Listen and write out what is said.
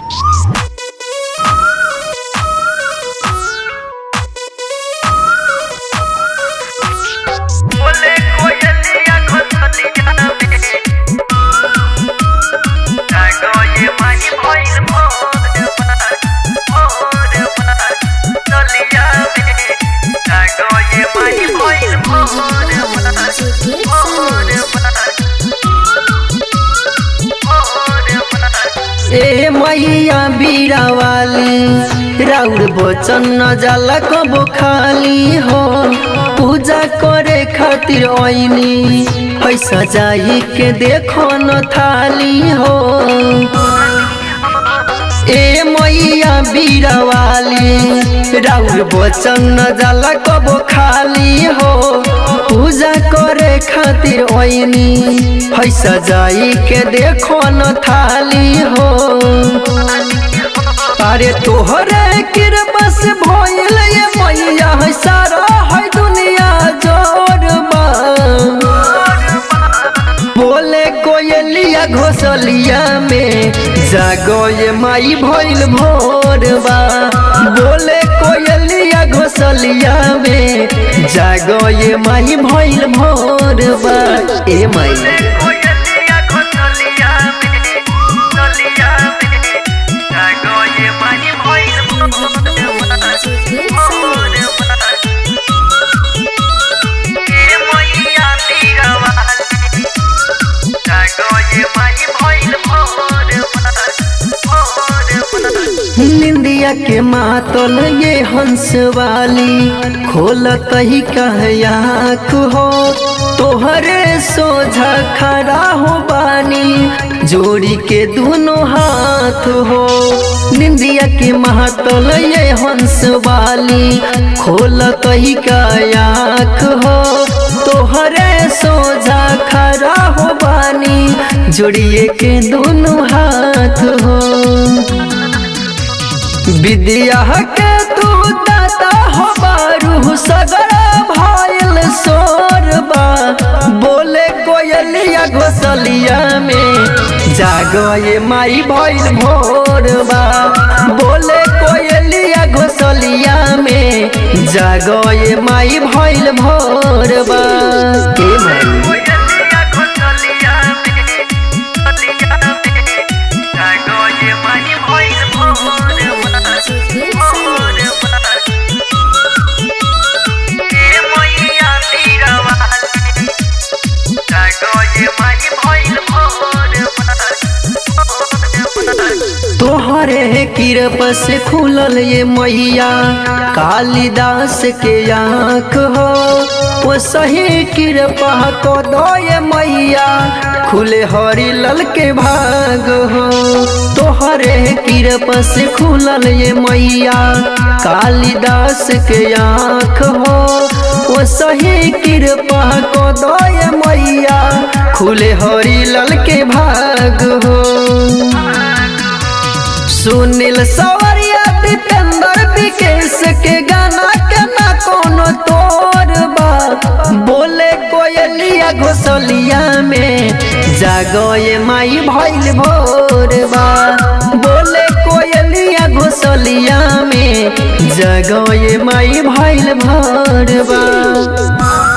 बोले कोयलिया घोसलिया में जागो ये माही भइल भोर बार भोर बार चलिया में जागो ये माही भइल भोर बार भोर बार भोर बार ए मैया बीरा वाली राउर बचन न जाला कबो खाली हो पूजा करे खातिर ऐनी पैसा जाई के देखो न थाली हो ए मैया बीरा वाली राउर बचन न जाला कबो खाली हो पूजा करे खातिर ऐनी पैसा जाई के देखो न थाली हो अरे तोहरे कृपा से भइल ये मैया है सारा है दुनिया जोरबा बोले कोयलिया घोसलिया में जागो ये माई भइल भोरबा बोले कोयलिया घोसलिया में जागो ये माई भइल भोरबा ए माई कोयलिया घोसलिया में चलिया में जागो ये माही भइल भोर बार भोर बार ए मैया तीरा वाली जागो ये माही भइल भोर बार भोर बार निंदिया के मातल ये हंस वाली खोलत ही कहयाक हो तोहरे सोझा खड़ा हो बानी जोड़ी के दोनों हाथ हो निंदिया के महतल ये हंस वाली खोलत ही कहयाक हो तोहरे सोझा खड़ा हो बानी जोड़िए के दोनों हाथ हो विद्या के तू दाता हो बारू सगर भइल सोरबा बोले कोयलिया घोसलिया में जागो ये माई भइल भोरबा बोले कोयलिया घोसलिया में जागो ये माई भइल भोरबा ए माई कोयलिया घोसलिया में चलिया में जागो ये माही भइल भोर बार भोर बार ए मैया तीरा वाली जागो ये माही भइल भोर बार भोर बार तोहरे किरप से खुलल ये मैया कालिदास के आँख हो वो सही कृपा को दो ये मैया खुले हरी लल के भाग हो तोहरे किरप से खुलल ये मैया कालिदास के आँख हो वो सही कृपा को दो ये मैया खुले हरी लल के भाग हो सुनील सवरिया दीपेंद्र विकेश के गाना के ना कोनो तोर बा बोले कोयलिया घोसलिया में जागो ये माई भइल भोर बा बोले कोयलिया घोसलिया में जागो ये माई भइल भोर बा